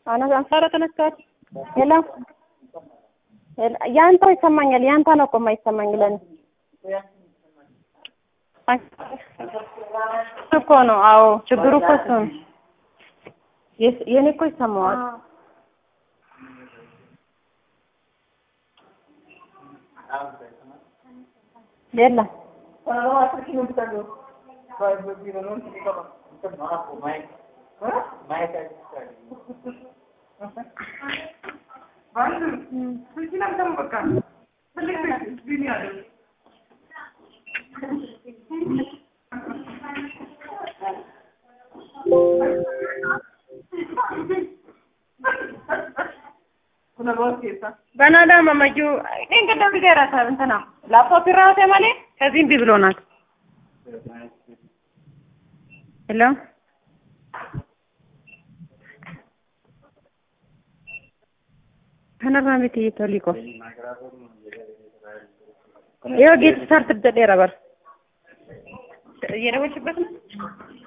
አንሳረ ተነስቷል። ሄሎ ያንተው ይሰማኛል። ያንተ ነው እኮ የማይሰማኝ ለኔ እኮ ነው። አዎ ችግሩ እኮ እሱ ነው። የኔ እኮ ይሰማዋል። የለም በናዳ መመጁ እንግዲህ ቢገራ እንትና ላፕቶፕ ራሴ ማለ ከዚህ እምቢ ብሎናል። ሄሎ ከነራ ቤት እየተሊቆ ይኸው ጌት ስታርት ደዴራ በር እየደወልሽበት ነው